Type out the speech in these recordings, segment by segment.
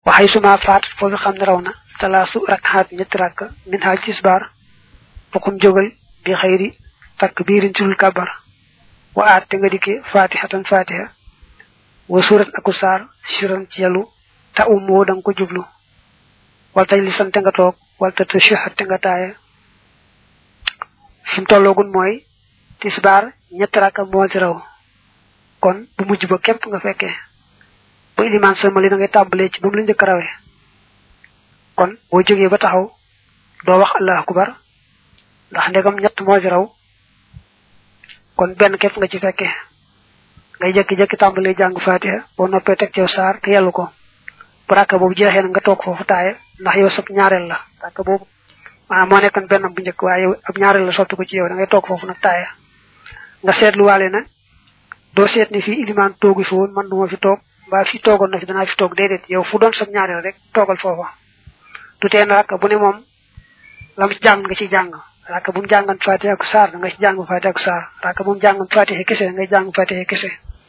waxay suma faat foofu xam ne raw na talaasu rakxaat ñetti rakk min xaaj tisbaar fukum jógal bi xëyri takk biirin ci lul kabar wa aat te nga dikke fatihatan fatiha wa surat aku saar siran ci yalu ta um woo danga ko jublu wal taj li sante nga toog wal ta tashahat te nga taaya fi mu tolloogun mooy tisbaar ñetti rakka moo ci raw kon bu mujj ba képp nga fekkee bu ilimaan sëlmali da ngay tàmbalee ci ba mu la njëkk rawee kon boo jógee ba taxaw doo wax allah akbar ndax ndegam ñett moo ci raw kon benn képp nga ci fekkee ngay jekki-jekki tàmbalee jàng fatiha boo noppee teg cew saar te yellu ko bu rakka boobu jeexee na nga toog foofu taaye ndax yow sab ñaareel la rakka boobu maanaam moo nekkoon benn bu njëkk waaye yow ab ñaareel la soppi ko ci yow da ngay toog foofu nag taaye nga seetluwaale na doo seet ni fii ilimaan toogu fi woon man duma fi toog mbaa fi toogoon na fi danaa fi toog déedéet yow fu doon sab ñaareel rek toogal foofa du teen rakka bu ne moom lam ci jàng nga ci jàng rakka bu mu jàngan fatiha ak saar da nga ci jàng fatiha ak saar rakka bu mu jàngan fatiha kese ngay jàng fatiha kese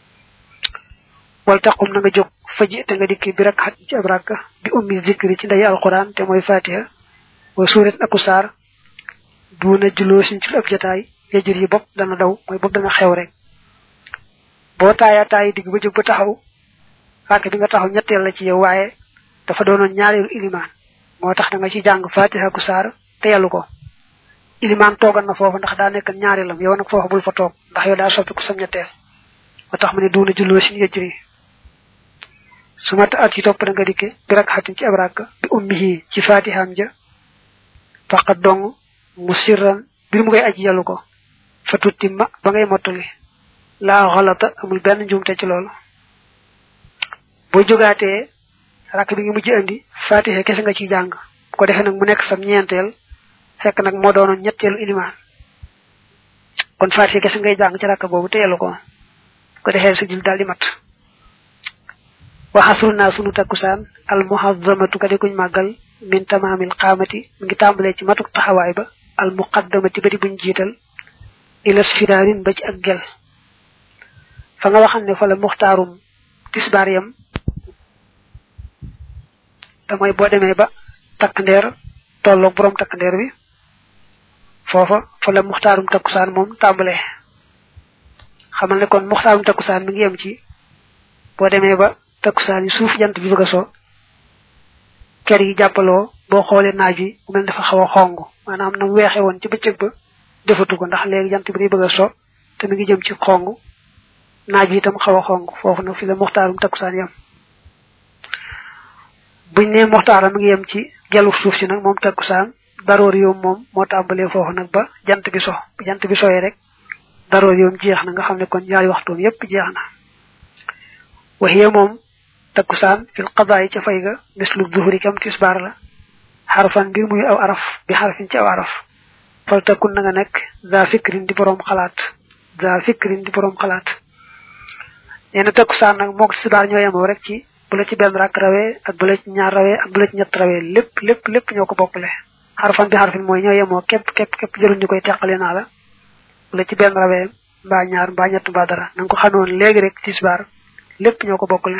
wal taqum na nga jóg faji te nga dikki bi rek xat ci ab rakka bi ummi zikri ci ndey alquran te mooy fatiha wa suurat aku saar duuna juloo sin ci ab jataay yajur yi bopp dana daw mooy bopp dana xew rek boo taaya taay digg ba jóg ba taxaw rakk bi nga taxaw ñetteel la ci yow waaye dafa doonoon ñaareelu ilimaan moo tax da nga ci jàng fatiha ku saar te yàllu ko ilimaan toogal na foofu ndax daa nekk ñaareelam yow nag foofu bul fa toog ndax yow daa soppi ku sam ñetteel moo tax mu ne duuna julloo sin yajri su ma at ci topp da nga dikke bi rak xatin ci ab rakk bi ummihi ci fatihaam ja faqat dong mu sirran bir mu ngay aji yàllu ko fa tuttimma ba ngay mottali laa xalata amul benn njuumte ci loolu boo jógaatee rakk bi ngi mujj andi fatiha kese nga ciy jàng bu ko defee nag mu nekk sam ñeenteel fekk nag moo doonoon ñetteelu ilimaan kon fatiha kese ngay jàng ci rakk boobu te yàllu ko bu ko defee sa jul daal di mat waxasru naa sunu takkusaan al muhazzamatu ka di kuñ màggal min tamaamil xaamati mi ngi tàmbalee ci matuk taxawaay ba al muqaddamati ba di buñ jiital ilas firaarin ba ci ak gel fa nga waxam ne fa la muxtaarum tisbaar yam te mooy boo demee ba takk ndeer tolloog boroom takk ndeer bi foofa fa la muxtaarum takkusaan moom tàmbalee xamal ne kon muxtaarum takkusaan mi ngi yem ci boo demee ba takkusaan yi suuf jant bi bëgg a so ker yi jàppaloo boo xoolee naaj wi mu mel dafa xaw a xong maanaam na mu weexee woon ci bëccëg ba defatu ko ndax léegi jant bi day bëgg a so te mi ngi jëm ci xong naaj wi itam xaw a xong foofu nag fi la muxtaarum takkusaan yem buñ ne muxtaaram mi ngi yem ci gelu suuf si nag moom takkusaan daroor yoom moom moo tàmbalee foofu nag ba jant bi so bu jant bi soyee rek daroor yoom jeex na nga xam ne kon ñaari waxtoom yépp jeex na waxiye moom takkusaan fil qadaay ca fay ga mislu zuhuri kam tisbaar la xarfan mbir muy aw araf bi xarfin ci aw araf fal takkun na nga nekk za fikrin di boroom xalaat za fikrin di boroom xalaat nee na takkusaan nag mook tisbaar ñoo yemoo rek ci bu la ci benn rakk rawee ak bu la ci ñaar rawee ak bu la ci ñett rawee lépp lépp lépp ñoo ko bokkale xarfan bi xarfin mooy ñoo yemoo képp képp képp jëruñ ñu koy teqale naa la bu la ci benn rawee mbaa ñaar mbaa ñett mbaa dara na nga ko xamoon léegi rek tisbaar lépp ñoo ko bokkale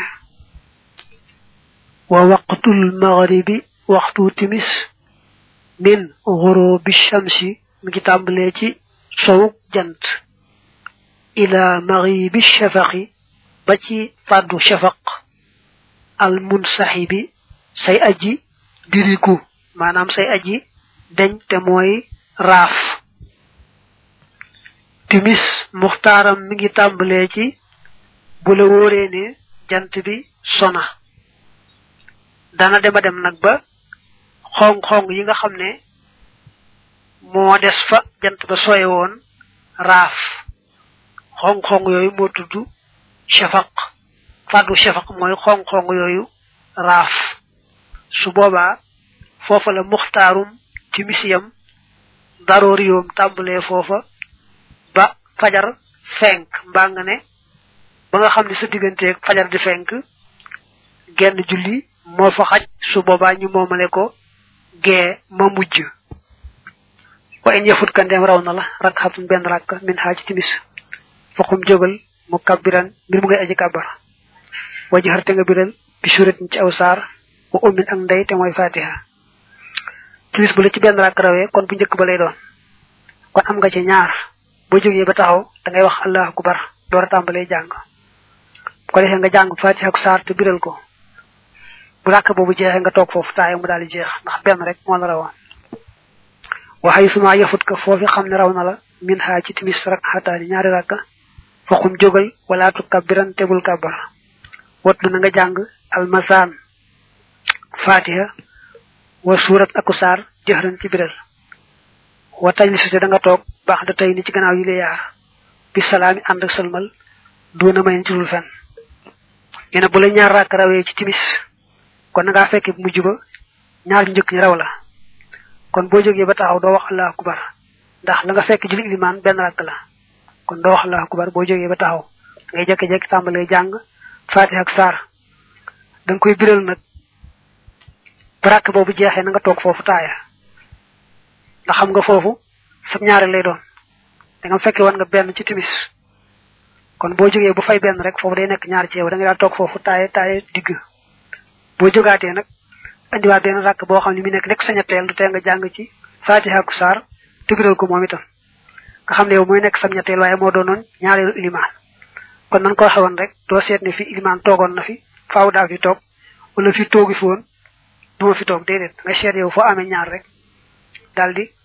wa waqtul maghribi waxtu timis min ghurubi shamsi mi ngi tàmbalee ci sowuk jant ila maghribi shafaqi ba ci fàddu shafaq al munsahibi say aji diriku maanaam say aji deñ te mooy raaf timis muxtaaram mi ngi tàmbalee ci bu la wóoree ne jant bi sona dana dema dem nag ba xong-xong yi nga xam ne moo des fa jant ba soye woon raaf xong-xong yooyu moo tudd shafaq fàddu shafaq mooy xong-xong yooyu raaf su boobaa foofa la muxtaarum timisiyam daroori yoom tàmbalee foofa ba fajar fenk mbaa nga ne ba nga xam ne sa digganteeg fajar di fenk genn julli moo fa xaj su boobaa ñu moomale ko gee ma mujj wa in yafut ka ndeem raw na la rak xatun benn rakk min xaaj timis faqum jógal mu kabbiran mbir mu ngay aji kàbbar waji xarte nga biral bi suratin ci aw saar wa ummin ak ndey te mooy fatiha timis bu la ci benn rakk rawee kon bu njëkk ba lay doon kon am nga ci ñaar boo jógee ba taxaw da ngay wax allahu akbar door a tàmbalee jàng bu ko defee nga jàng fatiha ak saar te biral ko bu rakk boobu jeexee nga toog foofu taaya mu daal di jeex ndax benn rek moo la rawoon waxay suma yafut ka foofi xam ne raw na la min xaa ci timis rak xataani ñaari rakka faxum jógal wala tu kabbiran tebul kabbar watlu na nga jàng almasaan fatiha wa surat aku saar jëxran ci biral wa tajli sute da nga toog baax da tey ni ci gannaaw yi la yaar bi salaami ànd ak sëlmal doona may ci dul fen nee bu la ñaar rakk rawee ci timis kon nga fekke bu mujj ba ñaar njëkk ñi raw la kon boo jógee ba taxaw doo wax allahu akbar ndax la nga fekk julli ilimaan benn rakk la kon doo wax allahu akbar boo jógee ba taxaw ngay jekki-jekki tàmbalee jàng fatiha ak saar da nga koy biral nag ba rakk boobu jeexee na nga toog foofu taaya ndax xam nga foofu sab ñaare lay doon da nga fekke woon nga benn ci timis kon boo jógee bu fay benn rek foofu day nekk ñaar ci yow da nga daal toog foofu taaya taaya digg boo jógaatee nag andiwaat benn rakk boo xam ne mi nekk nekk sañateel du tee nga jàng ci fatiha ak saar tëgëral ko moom itam nga xam ne yow mooy nekk sam ñetteel waaye moo doonoon ñaareelu ilimaan kon nan ko waxewoon rek doo seet ne fi ilimaan toogoon na fi faaw daa fi toog wala fi toogi fi woon duma fi toog déedéet nga seet yow foo amee ñaar rek daal di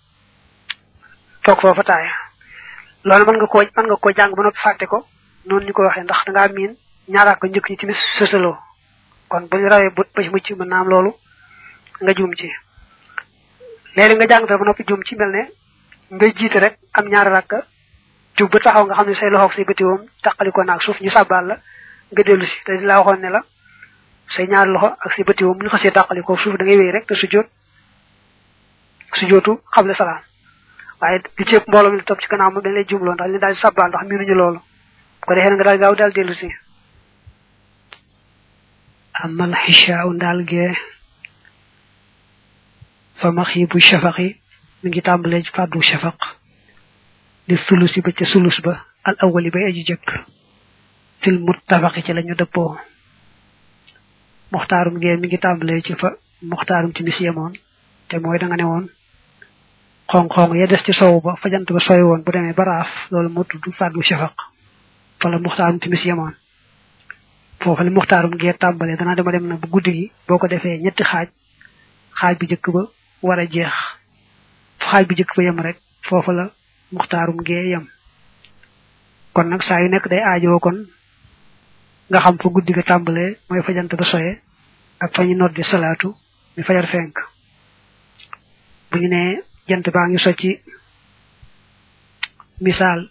toog foofa taaya loolu mën nga koo mën nga koo jàng ba noppi fàtte ko noonu ñu ko waxee ndax dangaa miin ñaaraa ko njëkk ñi timis sësaloo kon bu ñu rawee ba ci mucc mën naa am loolu nga juum ci léegi nga jàng ba noppi juum ci mel ne ngay jiite rek am ñaari rakka jub ba taxaw nga xam ne say loxoog say bëti woom taqali ko naag suuf ñu sàbbaal la nga dellu si te laa waxoon ne la say ñaari loxo ak say bëti woom bu ñu xasee taqali ko suuf da ngay wéy rek te sujjoot sujjootu xable salaam waaye li ci ëpp mbooloo mi la topp ci gannaaw moom dañ lay jumloo ndax ñu daal di sàbbaal ndax miinuñu loolu ko defee nga daal gaaw daal dellu si amal xishaaw ndaal gee fa maxiibu shafaqi mi ngi tàmbalee ci fàddu shafaq li sulusi ba ca sulus ba al awali bay aji jëkk fil muttafaqi ci lañu dëppoo muxtaarum gee mi ngi tàmbalee ci fa muxtaarum timis yemoon te mooy da nga ne woon xong-xong ya des ci sow ba fa jant ba sooy woon bu demee ba raaf loolu moo tudd fàddu shafaq fa la muxtaarum timis yemoon foofu li muxtaarum gee tàmbalee dana dema dem na bu guddi gi boo ko defee ñetti xaaj xaaj bu jëkk ba war a jeex xaaj bu jëkk ba yem rek foofu la muxtaarum gee yem kon nag saa yu nekk day aajoo kon nga xam fa guddi ga tàmbalee mooy fa jant ba soye ak fa ñu noddi salaatu mi fajar fenk bu ñu nee jant baa ngi so ci misaal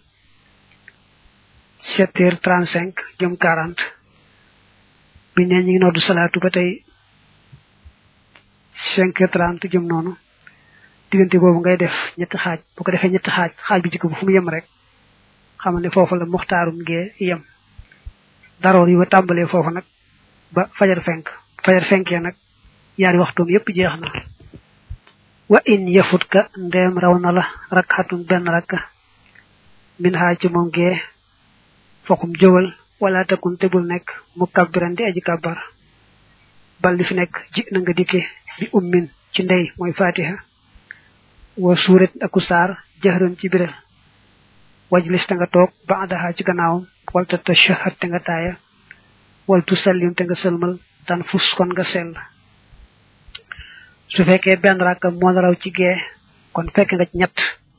sept heures trente cinq jëm quarante bi ne ñi ngi noddu salaatu ba tey cinq heures trente jëm noonu diggante boobu ngay def ñetti xaaj bu ko defee ñetti xaaj xaaj bi jikko bu fu mu yem rek xam ne foofu la muxtaarum gee yem daroor yi ba tàmbalee foofu nag ba fajar fenk fajar fenkee nag yaari waxtoom yépp jeex na wa in yafut ka ndeem raw na la rakxatun benn rakka min xaaj ci moom gee fokum jógal wala takun te bul nekk mu kabbiran di aji kabbar bal li fi nekk ji na nga dikke bi ummin ci ndey mooy fatiha wa suurat aku saar jahran ci biral wajlis te nga toog baadaha ci gannaawam wal ta tashahad te nga taaya wal tu sallim te nga sëlmal tan fus kon nga sell su fekkee benn rakka moo la raw ci gee kon fekk nga ci ñett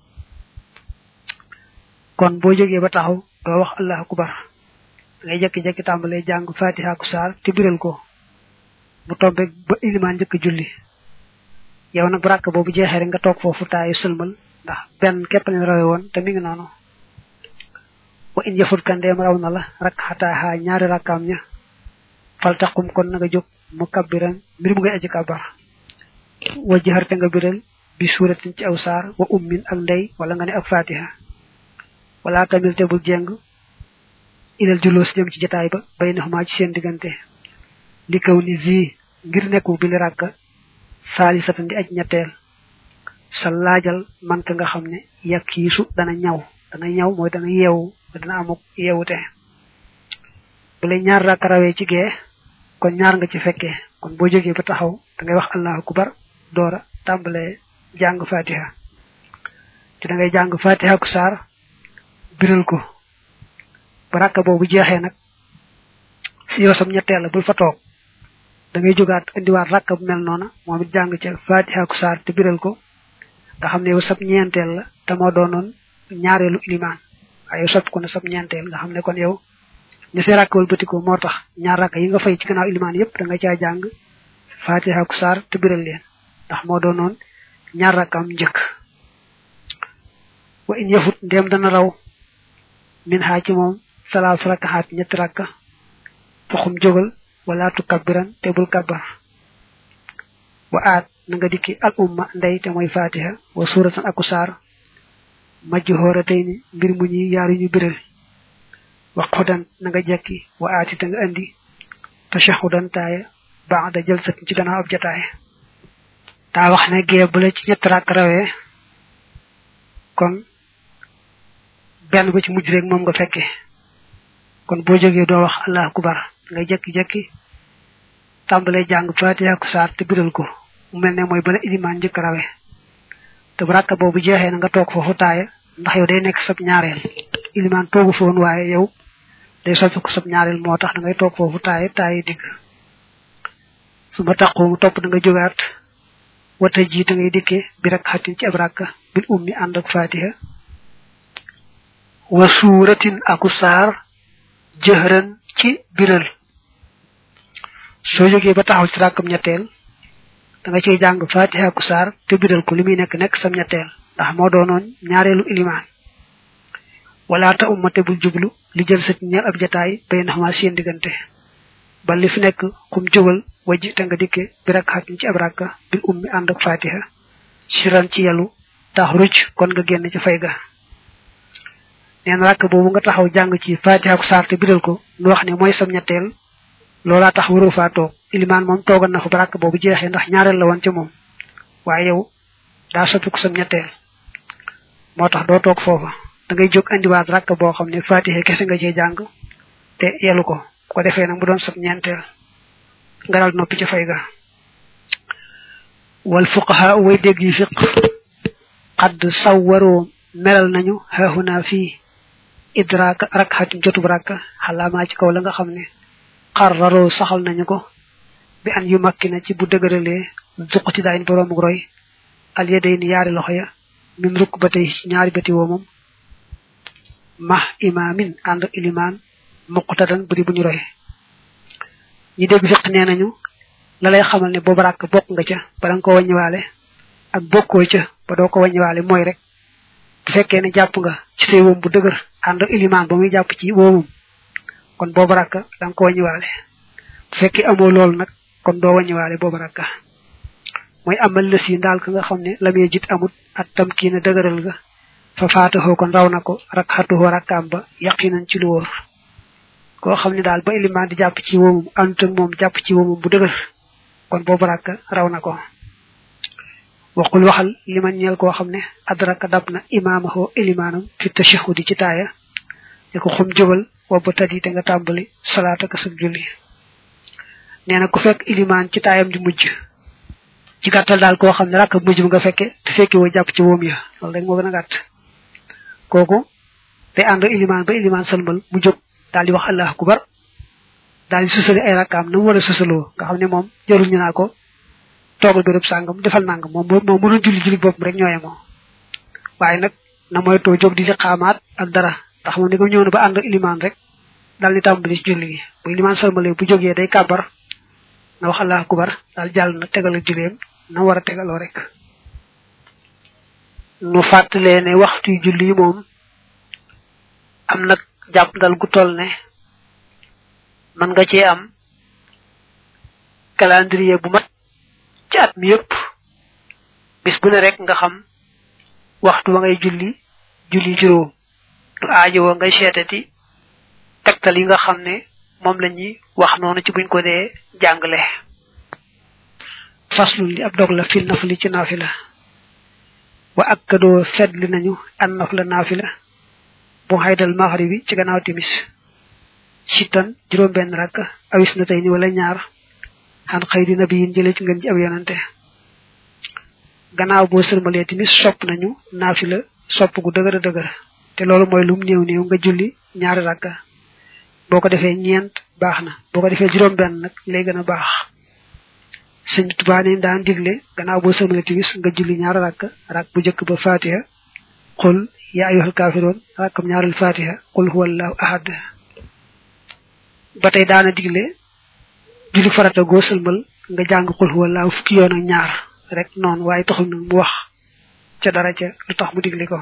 kon boo jógee ba taxaw doo wax allahu akbar ngay jekki-jekki tàmbalee jàng fatiha ku saar te biral ko bu tombe ba ilimaan njëkk julli yow nag bu ràkk boobu jeexee rek nga toog foofu taayu sëlmal ndax benn képp leen rawe woon te mi ngi noonu wa in yafut kandeem raw na la rak xataaxaa ñaari rakkaam ña fal taxum kon na nga jóg mu kabbiran mbir mu ngay aji kabar wa jaxarte nga biral bi suuratin ci aw saar wa ummin ak ndey wala nga ne ak fatiha wala tamil te bul jeng ilal julloos jëm ci jotaay ba bay na xumaa ci seen diggante li kaw ni vi ngir nekku bi li ràkka saali satan di aj ñetteel sa laajal man ka nga xam ne yakkiisu dana ñaw dana ñaw mooy dana yeewu dana amuk yeewute bu lay ñaar ràkka rawee ci gee kon ñaar nga ci fekkee kon boo jógee ba taxaw da ngay wax allahu akbar doora tàmbalee jàng fatiha te da ngay jàng fatiha ku saar biral ko ba rakka boobu jeexee nag si yow sam ñetteel la bul fa toog da ngay jógaat indiwaat rakka bu mel noona moom it jàng ca fatiha ku saar te biral ko nga xam ne yow sab ñeenteel la te moo doonoon ñaareelu ilimaan waaye yow sopp ko ne sab ñeenteel nga xam ne kon yow ñu see rakk wëlbatikoo moo tax ñaar rakk yi nga fay ci gannaaw ilimaan yépp da nga caa jàng fatiha ku saar te biral leen ndax moo doonoon ñaar rakkam njëkk wa in yafut ndem dana raw min xaa ci moom salaas rakkaxaat ñetti rakka foxum jógal wala tu kabbiran te bul kabbar wa aat na nga dikki al umma ndey te mooy fatiha wa suuratan aku saar majj xoora tey ni mbir mu ñuy yaaru ñu biral wa xudan na nga jekki wa aati te nga andi tashahudan taaya baax da jël sat ci gannaaw ab jataay daa wax ne gee bu la ci ñett rakk rawee kon benn ba ci mujj rek moom nga fekke kon boo jógee doo wax allah akubar nga jekki-jekki tàmbalee jàng fatiha ku saar te biral ko mu mel ne mooy bala ilimaan njëkk rawe te bu rakka boobu jeexee na nga toog foofu taaya ndax yow day nekk sab ñaareel ilimaan toogu foon waaye yow day soppi ko sab ñaareel moo tax da ngay toog foofu taaya taaya digg su ma taqoo mu topp da nga jógaat wata jiita ngay dikkee bi rek xatin ci ab rakka bil ummi ànd ak fatiha wa suuratin aku saar jëhran ci biral soo jógee ba taxaw ci rakkam ñetteel da nga ciy jàng fatiha aku saar te biral ko li muy nekk nekk sam ñetteel ndax moo doonoon ñaareelu ilimaan wala ta ummate bul jublu li jël sa ñeel ab jataay bay nax ma seen diggante ba li fi nekk xum jógal wajji te nga dikke bi rek xatin ci ab rakka bil ummi ànd ak fatiha siran ci yalu tax rucc kon nga génn ci fay ga neen rakk boobu nga taxaw jàng ci fatiha ku saar te biral ko nu wax ne mooy sam ñetteel loolaa tax waroo faa toog ilimaan moom toogal na fa ba rakk boobu jeexee ndax ñaareel la woon ca moom waaye yow daa soppi ko sam ñetteel moo tax doo toog foofa da ngay jóg andiwaat rakk boo xam ne fatiha kese nga cee jàng te yelu ko ko defee nag mu doon sab ñeenteel nga dal noppi ci fay ga wal fuqaha way dégg yi fiq xadd sawwaroo melal nañu xaaxunaa fii idraaka rakxatin jotub rakka xalaamaa ci kaw la nga xam ne xarraroo saxal nañu ko bi an yu makki na ci bu dëgëralee zuqati daayin boroomu roy al yaday ni yaari loxo ya min rukk ba tey ñaari bati woomam mah imaamin ànd ilimaan muqtadan buri bu ñu roy ñi dégg fiq nee nañu la lay xamal ne boobu rakk bokk nga ca ba da nga ko wàññiwaale ak bokkoo ca ba doo ko wàññiwaale mooy rek bu fekkee ne jàpp nga ci say woom bu dëgër ànd ak ilimaan ba muy jàpp ci woomum kon boobu rakk da nga ko wàññiwaale bu fekkee amoo loolu nag kon doo wàññiwaale boobu rakk mooy amal lës yi ndaal ka nga xam ne lamee jit amut at tam kii na dëgëral ga fa faataxoo kon raw na ko rak xatuxoo rakkaam ba yaqinan ci lu wóor koo xam ne daal ba ilimaan di jàpp ci woomum àndut ak moom jàpp ci woomum bu dëgër kon boobu rakk raw na ko waxul waxal li man ñeel koo xam ne adraka dab na imaamahoo ilimaanam fi tashahudi ci taaya ne ko xum jógal wobba tadi te nga tàmbali salaata ka sag julli nee na ku fekk ilimaan ci taayam di mujj ci gàttal daal koo xam ne rakk mujj bi nga fekke te fekke woo jàpp ci woom ya loolu rek moo gën a gàtt kooku te ànd ilimaan ba ilimaan salmal mu jóg daal di wax allah akubar daal di susali ay rakkaam na mu war a susaloo nga xam ne moom jarul ñu naa ko toogal béréb sàngam defal nangam moom moom mënul julli julli boppam rek ñooye moom waaye nag na mooy too jóg di ci xaamaat ak dara ndax moom ni ko ñëw na ba ànd ilimaan rek daal di tàmbali ci julli gi bu ilimaan salmale bu jógee day kàbbar na wax allah akubar daal jàll na tegal ak julleem na war a tegaloo rek nu fàttalee ne waxtu julli yi moom am nag jàpp ndal gu toll ne mën nga cee am calendrier bu mat ci at mi yëpp bis bu ne rek nga xam waxtu wa ngay julli julli juróom du aajowoo ngay seetati tegtal yi nga xam ne moom la ñuy wax noonu ci buñ ko dee jàngale faslu li ab dog la fil nafli ci naafila wa akkadoo fedli nañu an nafla naafila bu xaydal maxribi ci gannaaw timis sittan juróom benn rakk awis na tey ni wala ñaar xan xëy di nabiyin jëlee ci ngeen ji ab yonante gannaaw boo sërmalee timis sopp nañu naafila sopp gu dëgër a dëgër te loolu mooy lum néew néew nga julli ñaari rakka boo ko defee ñeent baax na boo ko defee juróom benn nag lay gën a baax sëñ tubaa ne daan digle gannaaw boo sërmalee timis nga julli ñaari rakka rak bu njëkk ba fatiha xul yaa ayyuhal kaafiroon rakkam ñaareel fatiha qul huwallahu ahad ba tey daana digle julli farata goo sëlmal nga jàng qul huwallahu fukki yoon ak ñaar rek noonu waaye taxul nag mu wax ca dara ca lu tax mu digle ko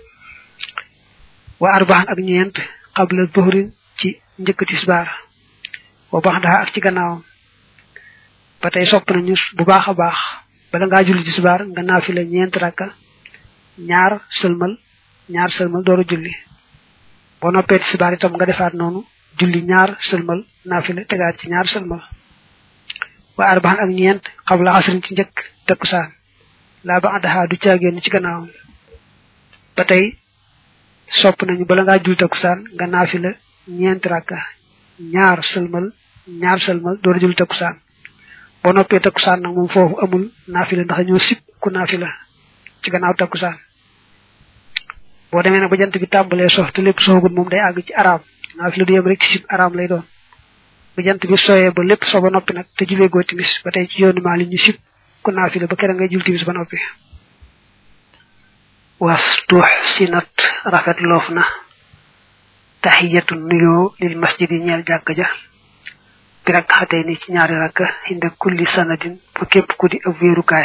wa arbaan ak ñeent qabla dhuhrin ci njëkk tisbaar wa baxdaha ak ci gannaawam ba tey sopp nañu bu baax a baax bala ngaa julli tisbaar nga naafila ñeent rakka ñaar sëlmal ñaar sëlmal dooru julli boo noppee tisbaar itam nga defaat noonu julli ñaar sëlmal naafila tegaat ci ñaar sëlmal wa arbaan ak ñeent xabla asrin ci njëkk takkusaan laa ba àndaxaa du caagéen ci gannaawam ba tey sopp nañu bala ngaa julli takkusaan nga naafila ñeent rakka ñaar sëlmal ñaar sëlmal dooru julli takkusaan boo noppee takkusaan nag moom foofu amul naafila ndax dañoo sib ku naafila ci gannaaw takkusaan boo demee nag ba jant bi tàmbalee sox te lépp soxagul moom day àgg ci araam naafila du yem rek ci sib araam lay doon bu jant bi soyee ba lépp so ba noppi nag te julee goo timis ba tey ci yoonu maa li ñu sib ku naafila ba kera ngay jul timis ba noppi was tuux sinat rafet loof na taxiyatu nuyoo lil masjidi ñeel jàkk ja bi rak xatee ni ci ñaari rakk inda kulli sanadin fa képp ku di ab wéerukaay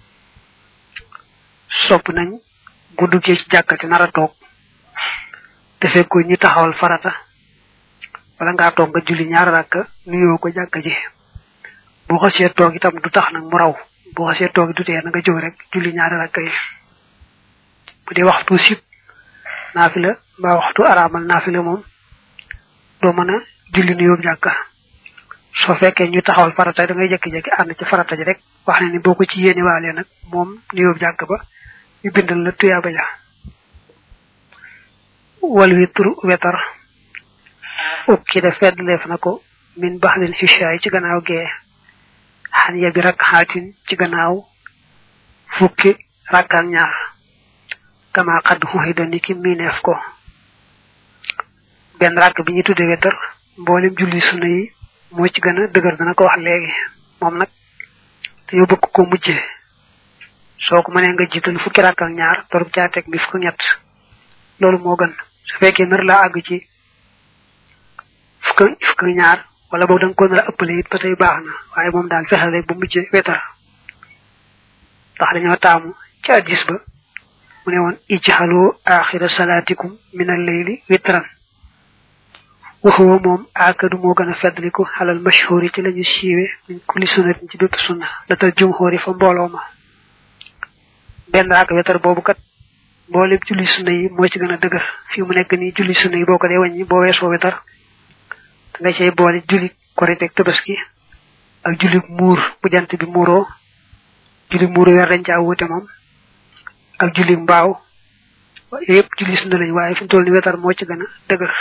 sopp nañ bu duggee ci jàkka ci nar a toog te fekko ñi taxawal farata wala ngaa toog nga julli ñaar rakk nuyoo ko jàkka ji boo xasee toog itam du tax nag mu raw boo xasee toog du tee na nga jóg rek julli ñaari rakk yi bu dee waxtu sib naafila mbaa waxtu araamal naafila moom doo mën a julli nuyoo jàkka soo fekkee ñu taxawal farata da ngay jekki-jekki ànd ci farata ji rek wax ne ni boo ko ci yéene waalee nag moom nuyoo jàkk ba ñu bindal la tuyaaba ja wal witru wetar ukki da fedd leef na ko min baxlil xishaay ci gannaaw gee xan ya bi rakk xaatin ci gannaaw fukki rakkaak ñaar kama xadd xuxida ni ki miineef ko benn rakk bi ñu tudde wetar mboolem julli sunna yi moo ci gën a dëgër dana ko wax léegi moom nag dañoo bëgg ko mujjee soo ko mënee nga jiital fukki rakk ak ñaar torop caa teg bi fukk ñett loolu moo gën su fekkee nar laa àgg ci fukk fukk ñaar wala boog da nga ko nar a ëppale it ba tey baax na waaye moom daal fexeel rek ba mujjee wetar ndax dañoo taamu ci addis ba mu ne woon ijxaloo axira salaatikum min al leyli witran waxuwa moom aakadu moo gën a feddliku xalal mashhuri ci lañu siiwe min kulli sunnatin ci bépp sunna la tal jumhóori fa mbooloo ma benn raak wetar boobu kat mboolem julli sunna yi moo ci gën a dëgër fii mu nekk nii julli sunna yi boo ko dee wàññi boo weesoo wetar da nga cay boole julli korite ak tabaski ak julli muur bu jant bi muuroo julli muuru weer dañ caa wuute moom ak julli mbaaw yooyu yëpp julli sunna lañ waaye fi mu toll ni wetar moo ci gën a dëgër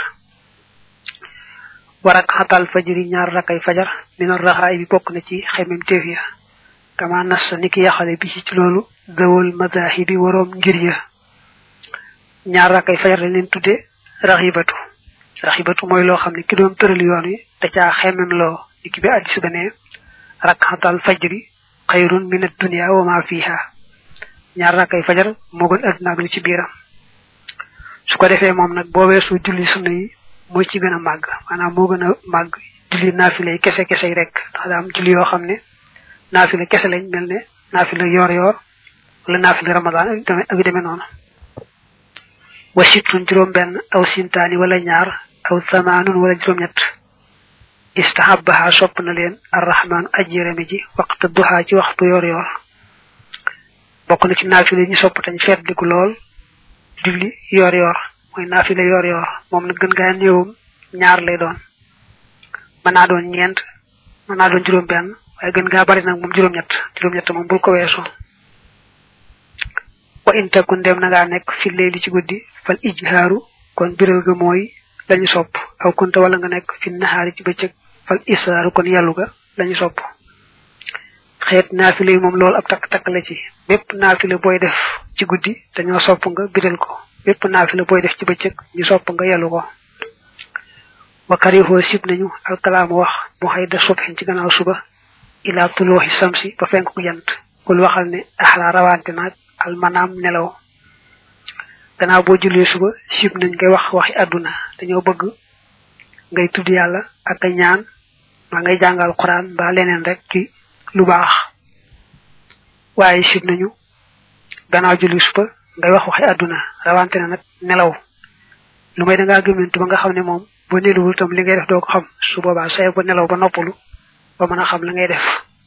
warak xatal fajiri ñaar rakay fajar min raxaay bi bokk na ci xemem teef ya kama nas ni ki yaxale bi ci loolu dawal madahibi waroom ngir ya ñaar rakay fajar lañ leen tudde raxibatu raxibatu mooy loo xam ne ki doon tëral yoon wi da caa xemem loo ni ki bi addis ba ne rak xatal fajri xayrun min ad-dunya wa ma fiha ñaar rakay fajar moo gën adduna ak li ci biiram su ko defee moom nag boo weesu julli sunna yi mooy ci gën a màgg maanaam moo gën a màgg julli naafile yi kese kese yi rek ndax daa am julli yoo xam ne naafile kese lañ mel ne naafile yoor yoor wala naafile ramadan ak yu demee noonu wa sittun juróom benn aw sintaani wala ñaar aw samaanun wala juróom ñett istahabaha sopp na leen arrahman ajjërami ji waxta duha ci waxtu yoor yoor bokk na ci naafile ñu sopp tañ feet diku lool julli yoor yoor mooy naafile yoor yoor moom nag gën gaa néewum ñaar lay doon mën naa doon ñeent mën naa doon juróom benn waaye gën gaa bari nag moom juróom ñett juróom ñett moom bul ko weesu wa intakun dem na ngaa nekk fi leeli ci guddi fal ijhaaru kon biral ga mooy lañu sopp aw kunta wala nga nekk fi naxaari ci bëccëg fal israaru kon yàllu ga lañu sopp xeet naafile yi moom loolu ab takk takk la ci bépp naafile booy def ci guddi dañoo sopp nga biral ko bépp naafile booy def ci bëccëg ñu sopp nga yelu ko wa karihoo sib nañu alkalaamu wax mu xëy da subhin ci gannaaw suba ila tulooxi samsi ba fenk ku jant kul waxal ne axla rawante naag almanaam nelaw gannaaw boo jullee suba sib nañ ngay wax waxi àdduna dañoo bëgg ngay tudd yàlla ak a ñaan maa ngay jàngal quran ba leneen rek ci lu baax waaye sib nañu gannaaw julli suba ngay wax waxi àdduna rawante na nag nelaw lu may da ngaa gëmmentu ba nga xam ne moom boo nelawul tam li ngay def doo ko xam su boobaa say ba nelaw ba noppalu ba mën a xam la ngay def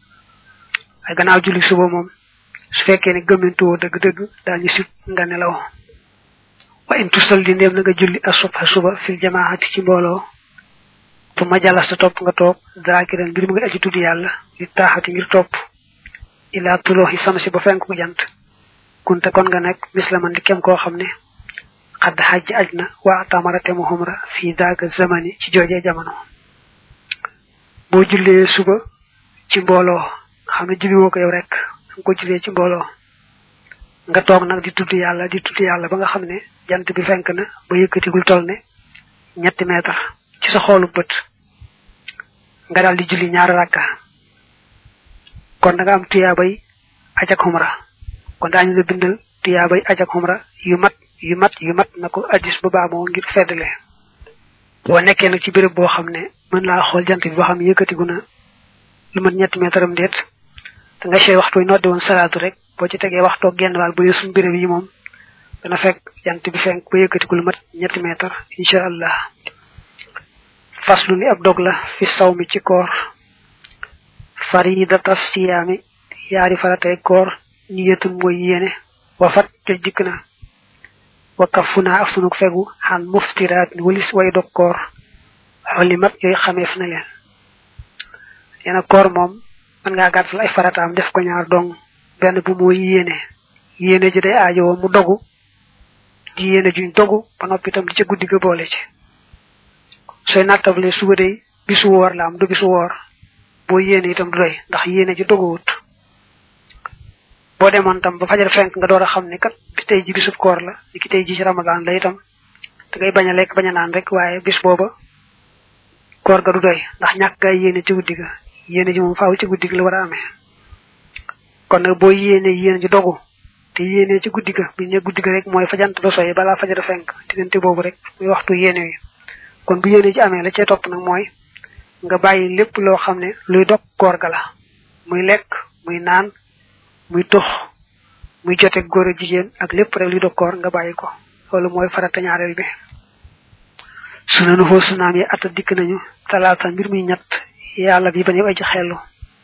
ay gannaaw julli suba moom su fekkee ne gëmmentu woo dëgg-dëgg daañu sib nga nelaw wa in tusalli ndéem na nga julli asubha suba fil jamaati ci mbooloo fu ma jàllas ta topp nga toog zaakiran mbir mu ngi aji tudd yàlla li taaxati ngir topp ilaa tulooxi samsi ba fenk ku jant kunte kon nga nekk mislaman di kem koo xam ne xadd xajj aj na waa tamarate mu xumra fii daaga zamani ci joojee jamono boo jullee suba ci mbooloo xam ne julli woo ko yow rek nga ko jullee ci mbooloo nga toog nag di tudd yàlla di tudd yàlla ba nga xam ne jant bi fenk na ba yëkkatigul toll ne ñetti meetar ci sa xoolu bët nga daal di julli ñaari rakka kon da nga am tuyaabay aj ak xumra kon daañu la bindal tuyaabay aj ak xumra yu mat yu mat yu mat na ko addis ba baamoo ngir feddle boo nekkee nag ci béréb boo xam ne mën laa xool jant bi boo xam ne yëkkatigu na lu mat ñetti meetaram déet da nga sey waxtu noddi woon salaatu rek boo ci tegee waxtoo genn waal bu dee suñu béréb yi moom dana fekk jant bi fenk ba yëkkatigu lu mat ñetti meetar incha allah faslu li ab dog la fi saw mi ci koor faridata siyaami yaari faratay koor niyatun mooy yéene wafat joj dikk na wakkafu naa ak sunu fegu xan muftiraat ni walis way dog koor xolimat yooyu xameef na leen yeena koor moom mën ngaa gàttal ay farataam def ko ñaar dong benn bu mooy yéene yéene ji day aajowoo mu dogu di yéene juñ dogu ba noppi itam di ca guddi ga boole ci sooy nattable suba day bisu woor la am du bisu woor boo yéene itam du doy ndax yéene ji doguwut boo demoon tam ba fajar fenk nga door a xam ne kat bi tey ji bisub koor la ni ki tey ji ci ramadan la itam da ngay bañ a lekk bañ a naan rek waaye bis booba koor ga du doy ndax ñàkk gaa yéene ci guddi ga yéene ji moom faaw ci guddi ga la war a amee kon nag boo yéene yéene ji dogu te yéene ci guddi ga bi ne guddi ga rek mooy fajant ba soy balaa fajar fenk diggante boobu rek muy waxtu yéene wi kon bu yéene ji amee la cee topp nag mooy nga bàyyi lépp loo xam ne luy dog koor ga la muy lekk muy naan muy tux muy jote góor a jigéen ak lépp rek luy dog koor nga bàyyi ko loolu mooy farata ñaareel bi suna nu foo sunaam yi atta dikk nañu talaata mbir muy ñett yàlla bi bañu aji xellu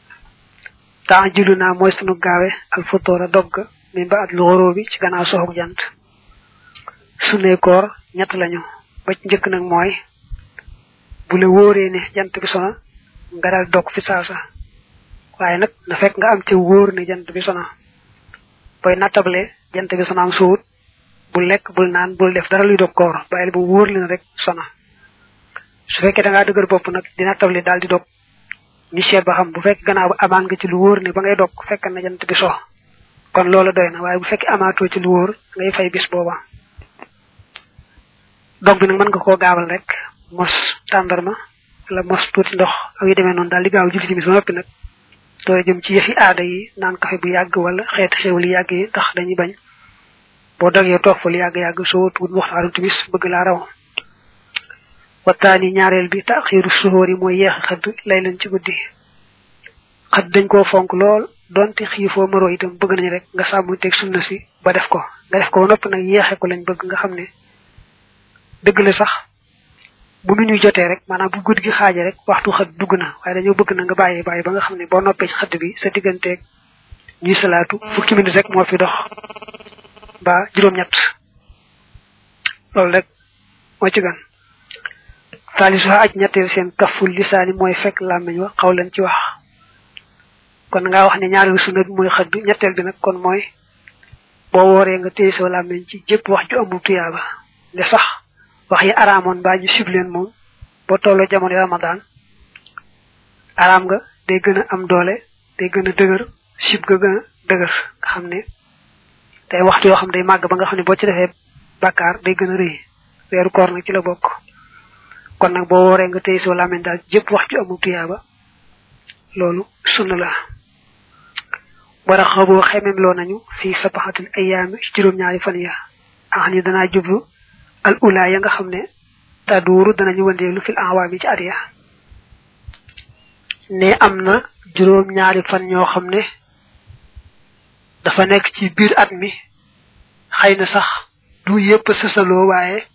temps jullu naa mooy sunu gaawe al futóora dogg min ba at lu xoroo bi ci gannaaw soxog jant sunee koor ñett lañu ba ci njëkk nag mooy bu la wóoree ne jant bi sona nga dal dog fi saasa waaye nag na fekk nga am ci wóor ne jant bi sona booy nattable jant bi sona am suut bul lekk bul naan bul def dara luy dog koor bàyyil bu wóor leen rek sona su fekkee da ngaa dëgër bopp nag di nattable daal di dog ñu seet ba xam bu fekk gannaaw ba amaan nga ci lu wóor ne ba ngay dog fekk na jant bi so kon loolu doy na waaye bu fekkee amaatoo ci lu wóor ngay fay bis booba dog bi nag mën nga koo gaawal rek mos tàndarma wala mos tuuti ndox ak yu demee noonu daal di gaaw julli timis ba noppi nag doo jëm ci yëfi aada yi naan kafe bu yàgg wala xeeti xew li yàgg yi tax dañuy bañ boo dogee toog fa lu yàgg-yàgg soo tuut waxtaanu timis bëgg laa raw waxtaani ñaareel bi taxiiru suhóor yi mooy yeex xëdd lay leen ci guddi xëdd dañ koo fonk lool donte xiifoo maroo itam bëgg nañ rek nga sàmm teg sunna si ba def ko nga def ko ba noppi nag yeexe ko lañ bëgg nga xam ne dëgg la sax bu mu ñuy jotee rek maanaam bu guddi gi xaaje rek waxtu xëdd dugg na waaye dañoo bëgg na nga bàyyi bàyyi ba nga xam ne boo noppee ci xëdd bi sa digganteeg ñuy salaatu fukki minute rek moo fi dox ba juróom-ñett loolu rek moo ci gan taalisu aj ñetteel seen kaful lisaani mooy fekk làmmiñ wa xaw leen ci wax kon nga wax ne ñaareelu sunna bi mooy xëdd ñetteel bi nag kon mooy boo wooree nga téye sa làmmiñ ci jëpp wax ju amul tuyaaba ne sax wax yi araamoon baa ñu sib leen moom boo tolloo jamono ramadan araam nga day gën a am doole day gën a dëgër sib ga gën a dëgër nga xam ne day waxtu yoo xam day màgg ba nga xam ne boo ci defee bàkkaar day gën a rëy weeru koor nag ci la bokk kon nag boo wooree nga tey soo làmmiñ daal jëpp wax ju amul tuyaaba loolu sunna la wara xaboo xemem loo nañu fii sabaxatul ayaami juróom-ñaari fan ya ax ni danaa jublu al ula ya nga xam ne taduuru danañu wëndeelu fil awaami ci at ya ne am na juróom-ñaari fan ñoo xam ne dafa nekk ci biir at mi xëy na sax du yépp sësaloo waaye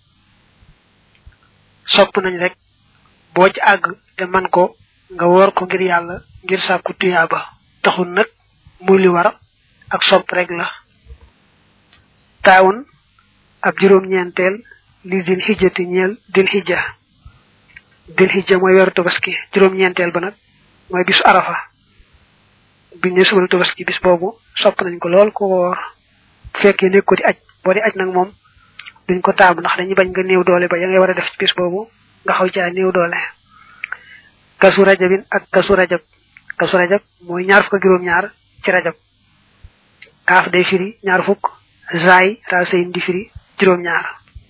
sopp nañ rek boo ci àgg te man ko nga woor ko ngir yàlla ngir sàkku tuyaaba taxul nag muy li war ak sopp rek la taawun ab juróom-ñeenteel li dil xijjati ñeel dil xijja dil xijja mooy weeru tabaski juróom-ñeenteel ba nag mooy bisu arafa biñ ne subal tabaski bis boobu sopp nañ ko lool ko woor bu fekkee nekk ko di aj boo di aj nag moom duñ ko taamu ndax dañuy bañ nga néew doole ba ya ngay war a def ci bis boobu nga xaw caa néew doole kasu rajabin ak kasu rajab kasu rajab mooy ñaar fukk juróom ñaar ci rajab kaaf day firi ñaar fukk zaay raasayin di firi juróom ñaar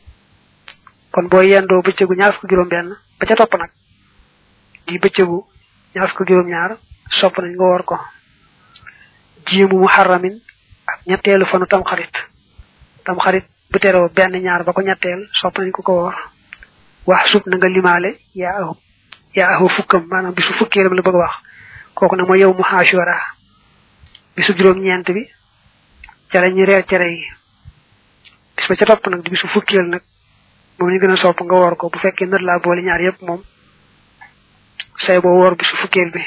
kon boo yendoo bëccëgu ñaar fukk juróom benn ba ca topp nag di bëccëgu ñaar fukk juróom ñaar sopp nañ nga woor ko jiimu muharramin ak ñetteelu fanu tam xarit tam xarit bu teroo benn ñaar ba ko ñetteel sopp nañ ko ko woor wax sub na nga limaale yaa ahu yaa ahu fukkam maanaam bisu fukkeelam la bëgg wax kooku nag mooy yow mu xaashura bisu juróom ñeent bi ca la ñu reer cere yi bis ba ca topp nag di bisu fukkeel nag moom ñu gën a sopp nga woor ko bu fekkee nër laa boole ñaar yépp moom say boo woor bisu fukkeel bi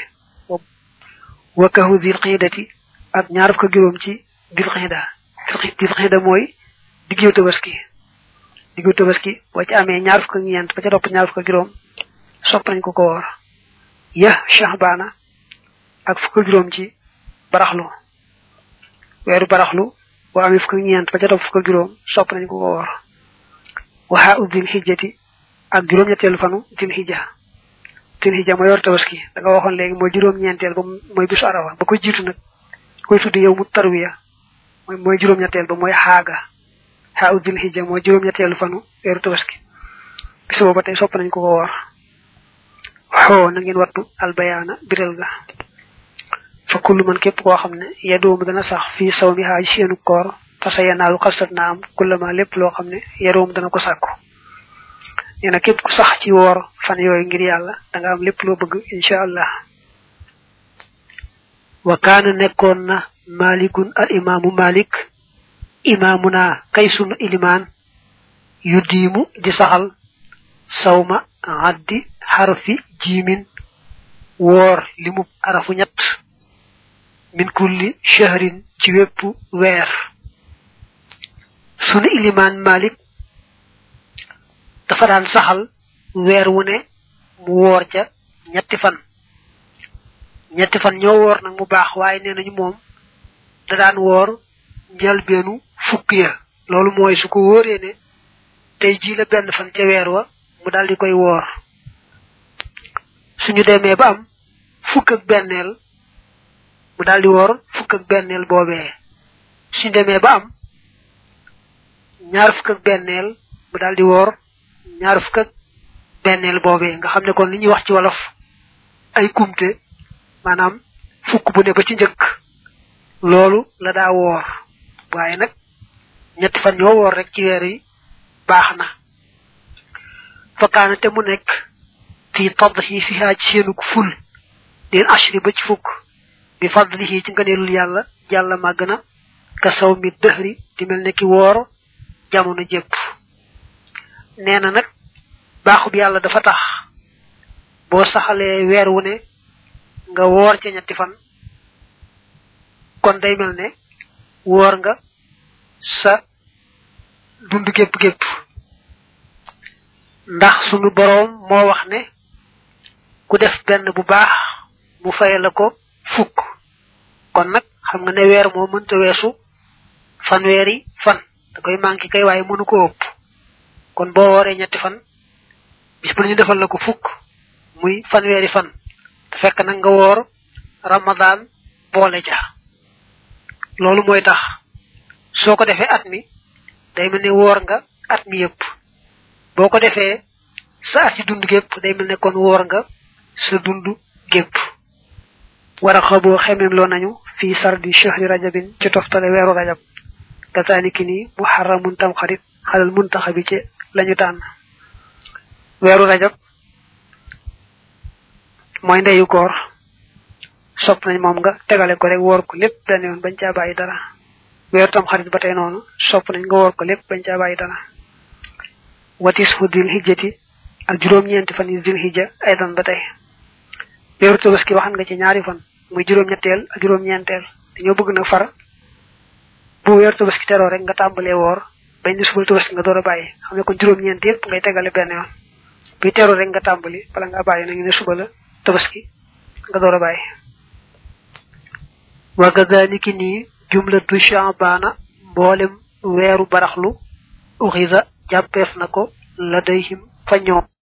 wakahu dil xiidati ak ñaar fukk juróom ci dil xiida dil xiida mooy diggu tabaski diggu tabaski boo ci amee ñaar fukk ñeent ba ca topp ñaar fukk juróom sopp nañ ko ko woor ya shahbana ak fukk juróom ci baraxlu weeru baraxlu boo amee fukk ñeent ba ca topp fukk juróom sopp nañ ko ko woor waxa u dil xijjati ak juróom ñetteelu fanu dil xijja dil xijja mooy yor tabaski da nga waxoon léegi mooy juróom ñeenteel ba mooy bisu arafa ba ko jiitu nag koy tuddi yow mu tarwiya mooy mooy juróom ñetteel ba mooy xaaga xa u dil xijja mooy juróom ñetteelu fanu weeru tabaski bis booba tey sopp nañ ko ko woor xoo na ngeen wattu albayaana biral ga fa kullu man képp koo xam ne yadoomu dana sax fii saw mi xaaj seenu koor fasa yanaalu xalsat na am kullama lépp loo xam ne yadoomu dana ko sàkku nee na képp ku sax ci woor fan yooyu ngir yàlla da nga am lépp loo bëgg incha allah wa kaana nekkoon na malikun al imaamu malik imaamuna kay sunu ilimaan yu diimu di saxal sawma addi xarfi jiimin woor limub arafu ñett min kulli shahrin ci wépp weer sunu ilimaan malik dafa daan saxal weer wu ne mu woor ca ñetti fan ñetti fan ñoo woor nag mu baax waaye nee nañu moom da daan woor njëlbeenu fukk ya loolu mooy su ko wóoree ne tey jii la benn fan ca weer wa mu daal di koy woor suñu demee ba am fukk ak benneel mu daal di woor fukk ak benneel boobee suñu demee ba am ñaar fukk ak benneel mu daal di woor ñaar fukk ak benneel boobee nga xam ne kon li ñuy wax ci wolof ay kumte maanaam fukk bu ne ba ci njëkk loolu la daa woor waaye nag ñetti fan ñoo woor rek ci weer yi baax na fakkaana te mu nekk fii tadhi fi haa ci seenuk ful leen ashri ba ci fukk bi fadlihi ci ngëneelul yàlla yàlla màgg na ka saw mi dëhri di mel ne ki woor jamono jépp nee na nag baaxub yàlla dafa tax boo saxalee weer wu ne nga woor ca ñetti fan kon day mel ne woor nga sa dund gépp gépp ndax sunu boroom moo wax ne ku def benn bu baax mu fay la ko fukk kon nag xam nga ne weer moo mënta weesu fanweeri fan da koy manqué kay waaye mënu ko ëpp kon boo wooree ñetti fan bis bu ñu defal la ko fukk muy fanweeri fan te fekk nag nga woor ramadan boole ja loolu mooy tax soo ko defee at mi day mel ne woor nga at mi yëpp boo ko defee sa at ci dund gépp day mel ne kon woor nga sa dund gépp war a xaboo xemem loo nañu fii sardi chahri rajabin ci toftale weeru rajab kazaliki ni muharramun tam xarit xalal muntaxa bi ci lañu tànn weeru rajab mooy ndeyu koor sopp nañ moom nga tegale ko rek woor ko lépp benn yoon bañ caa bàyyi dara weeru tam xarit ba tey noonu sopp nañ nga woor ko lépp bañ caa bàyyi dara watis hu dil hijjati ak juróom-ñeenti fan yi dil hijja aydan ba tey weeru tabaski waxan nga ci ñaari fan muy juróom-ñetteel ak juróom-ñeenteel dañoo bëgg nag far bu weeru tabaski teroo rek nga tàmbalee woor bañ ni subal tabaski nga door a bàyyi xam ne kon juróom-ñeent yëpp ngay tegale benn yoon bi teroo rek nga tàmbali bala nga bàyyi nañu ne suba la tabaski nga door a bàyyi wa kadhalika nii jumlatu sha'bana mboolem weeru baraxlu uxiza jàppeef na ko la dayhim fa ñoom